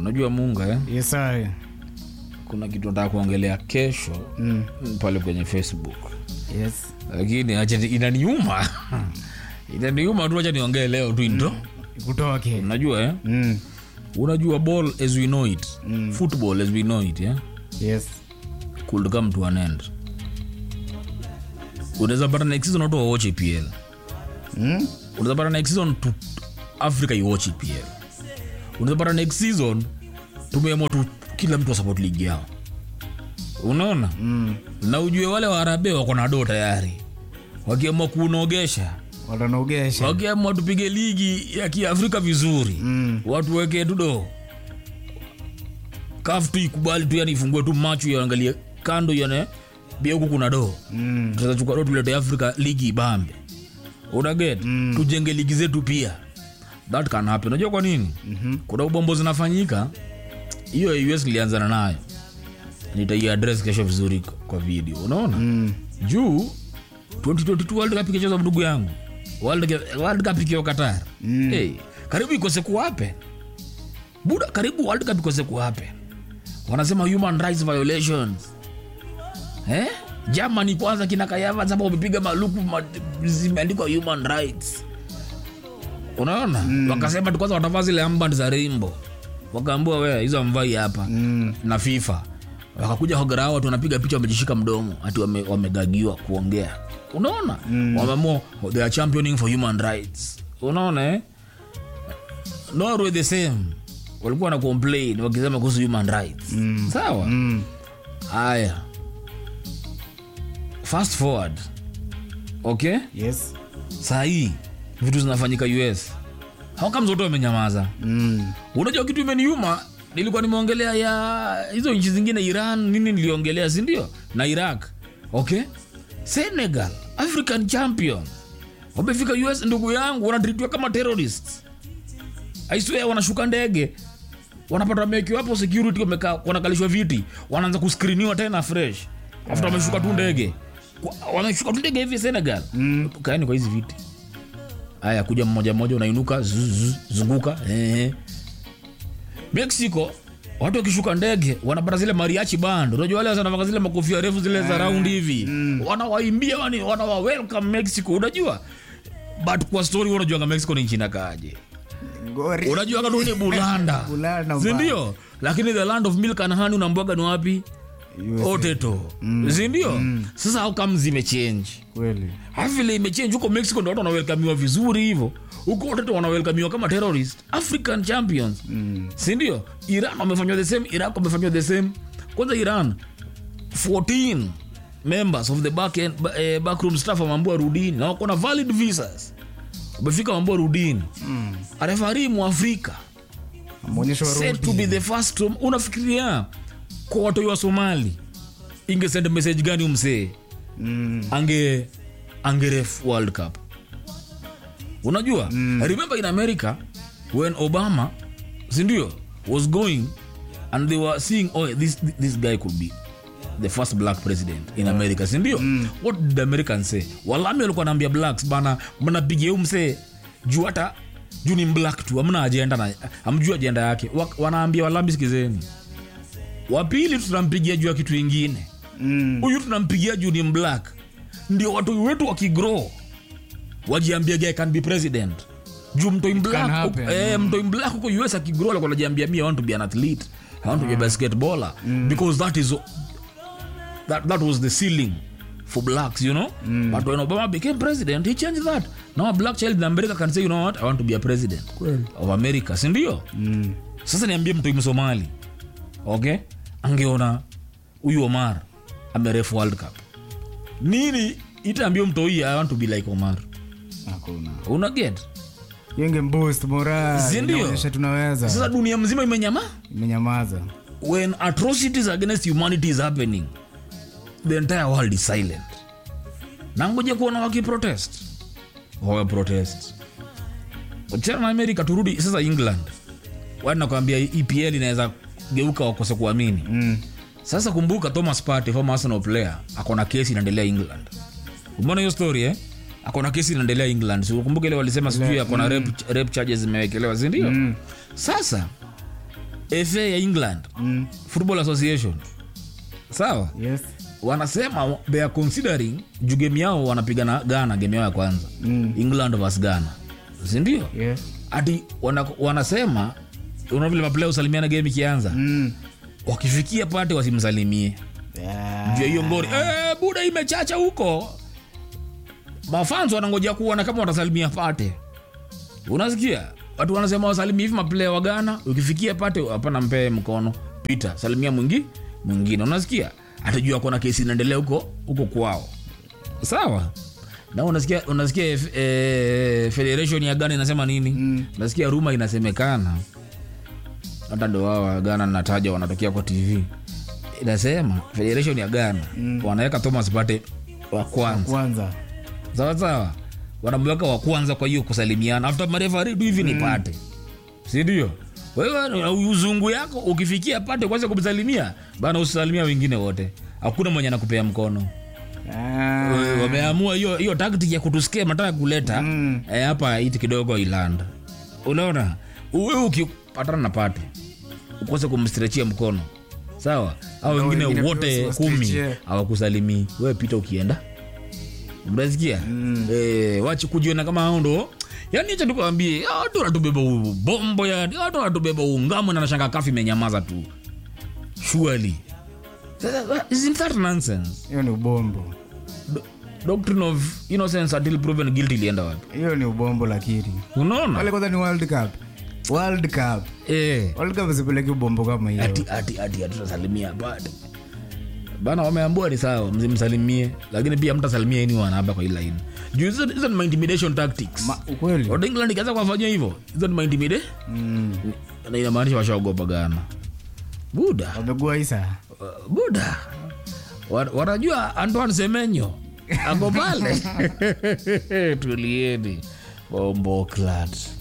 unajua munga eh? Yes, sir. kuna kitu nataka kuongelea kesho Mm. pale kwenye facebook Yes. lakini acha ni- inaniuma inaniuma tu acha niongee leo tu into Kutoke. unajua eh? Mm. unajua ball as we know it football as we know it yeah? Yes. could come to an end unaweza pata next season watu wawatch epl Mm. unaweza pata next season tu africa iwatch epl unaweza pata next season tumeamua tu kila mtu wasupport ligi yao unaona Mm. na ujue wale waarabe wako na doo tayari wakiamua kuunogesha Watanogesha. wakiamua tupige ligi ya kiafrika vizuri Mm. watu weke tu do kaf tu ikubali tu yani ifungue tu macho yaangalie kando yane bia huku kuna do Mm. tutachukua do tulete afrika ligi ibambe unaget mm. tujenge ligi zetu pia that can happen unajua kwa nini mm-hmm. kuna ubombo zinafanyika hiyo us ilianzana nayo nitaiadres kesho vizuri kwa video unaona Mm. juu 2022 world cup ikichezwa ndugu yangu world, world cup ikiwa qatar mm. hey, karibu ikose kuwape buda karibu world cup ikose kuwape wanasema human rights violations eh? germany kwanza kina kayava sapa wamepiga maluku ma, zimeandikwa human rights unaona mm. wakasema tu kwanza watavaa zile amband za rainbow wakaambua we hizo amvai hapa Mm. na fifa wakakuja hogarao watu wanapiga picha wamejishika mdomo ati wame- wamegagiwa kuongea unaona mm. wameamua they are championing for human rights unaona eh? norway the same walikuwa na complain wakisema kuhusu human rights mm. sawa Mm. haya fast forward okay Yes. sahii vitu zinafanyika us hawakamzoto wamenyamaza Mm. unajua kitu imeniuma nilikuwa nimeongelea ya hizo nchi zingine iran nini niliongelea sindio na iraq okay senegal african champion wamefika us ndugu yangu wanatritiwa kama terrorists aiswea wanashuka ndege wanapata wamewekiwa hapo security wamekaa wanakalishwa viti wanaanza kuskriniwa tena fresh after wameshuka tu ndege Kwa- wameshuka tu ndege hivi senegal mm. kaeni kwa hizi viti haya kuja mmoja mmoja unainuka zzz, zzz, zunguka eh. mexico watu wakishuka ndege wanapata zile mariachi band unajua wale wanavaa zile makofia refu zile za round hivi wanawaimbia wani- wanawa welcome mexico unajua but kwa story unajuanga mexico ni nchi inakaaje Ngori. unajua katu ni bulanda Bulanda, sindio lakini the land of milk and honey unambwaga ni wapi USA. oteto sindio sasa how come zimechange Kweli. vile imechange huko mexico ndo watu wanawelkamiwa vizuri hivyo huko watoto wanawelkamiwa kama terrorist african champions mm. sindio iran wamefanywa the same iraq wamefanywa the same kwanza iran 14 members of the back end, ba, eh, backroom staff wameambua rudini na wako na valid visas wamefika wameambua rudini mm. arefari mwafrika Ameonyeshwa said to rudi. be the first to, unafikiria kwa watoi wa somali ingesend message gani umsee Mm. ange angeref world cup unajua mm. remember in america when obama sindio was going and they were seeing oh this, this guy could be the first black president in america sindio mm. what did the americans say walami walikuwa naambia blacks bana mnapigia umsee juu hata juu ni black tu amna ajenda na amjua ajenda yake Wa- wanaambia walami sikizeni wapili tutampigia juu ya kitu ingine Mm. huyu tunampigia juu ni black ndio watu wetu wakigrow wajiambia guy can be president juu mtoi black happen. huko- eh, mtoi black huko us akigrow alikuwa anajiambia mi i want to be an athlete i want to be a basketballer because that is that, that was the ceiling for blacks you know but when obama became president he changed that now a black child in america can say you know what i want to be a president of america sindio Mm. sasa niambie mtoi msomali okay angeona huyu omar amerefu world cup nini itaambia mtoi i want to be like omar Hakuna. una get Yenge boost moral. Si ndio? Inaonyesha tunaweza. sasa dunia mzima imenyama Imenyamaza. when atrocities against humanity is happening the entire world is silent nangoja kuona wakiprotest wawe protest wachana na amerika turudi sasa england wanakwambia epl inaweza geuka wakose kuamini Mm. sasa kumbuka thomas Partey, former arsenal player akona kesi inaendelea england umeona hiyo story eh akona kesi inaendelea england Si ukumbuke ile walisema sijui akona rape, rape charges zimewekelewa sindio Mm. sasa fa ya england Mm. football association sawa Yes. wanasema they are considering juu game yao wanapigana ghana game yao ya kwanza Mm. england vs ghana sindio Yes. ati wana, wanasema una vile maplaya usalimiana game ikianza Mm. wakifikia pate wasimsalimie Yeah. juu ya hiyo ngori eh, buda imechacha huko mafans wanangoja kuona kama watasalimia pate unasikia watu wanasema wasalimia hivi maplaya wa Ghana ukifikia pate hapana mpee mkono pita salimia mwingi mwingine unasikia atajua kuna kesi inaendelea huko huko kwao sawa na unasikia unasikia eh, federation ya Ghana inasema nini Mm. unasikia ruma inasemekana hata ndo wao wa Ghana nataja wanatokea kwa tv inasema federation ya Ghana Mm. wanaweka Thomas Partey wa kwanza Kwanza. sawa sawa wanamweka wa kwanza kwa hiyo kusalimiana after marefari tu hivi ni Partey si ndio wewe uzungu yako ukifikia Partey kwanza kumsalimia bana usisalimia wengine wote hakuna mwenye anakupea mkono Ah. Wewe, wameamua hiyo hiyo tactic ya kutusikia mataka kuleta Mm. eh, hapa iti kidogo iland unaona uwe ukipatana na pate ukose kumstrechia mkono sawa au Na wengine wengine wote pia kumi usiwastrechie. hawakusalimii wewe pita ukienda mnasikia Mm. eh, wachi kujiona kama hao ndo yani acha tukwambie hao watu wanatubeba bombo yani hao watu wanatubeba ungamo na nashanga kafi imenyamaza tu surely Sasa, isn't that nonsense Hiyo ni ubombo. Do- doctrine of innocence until proven guilty ilienda wapi Hiyo ni ubombo lakini. unaona Wale kwanza ni World Cup. World Cup. eh, World Cup sipeleki ubombo kama hiyo. ati ati ati hatutasalimia bado bana wameambua ni sawa msimsalimie lakini pia mtasalimia ini wanaba kwa hii line juu hizo hizo ni ma intimidation tactics Ma, ukweli. Watu England ikianza kuwafanyia hivyo hizo ni ma intimidate Mm. na inamaanisha washaogopa Ghana buda Wamegua isa. uh, buda Wa- wanajua Antoine Semenyo ako pale tulieni bombo clat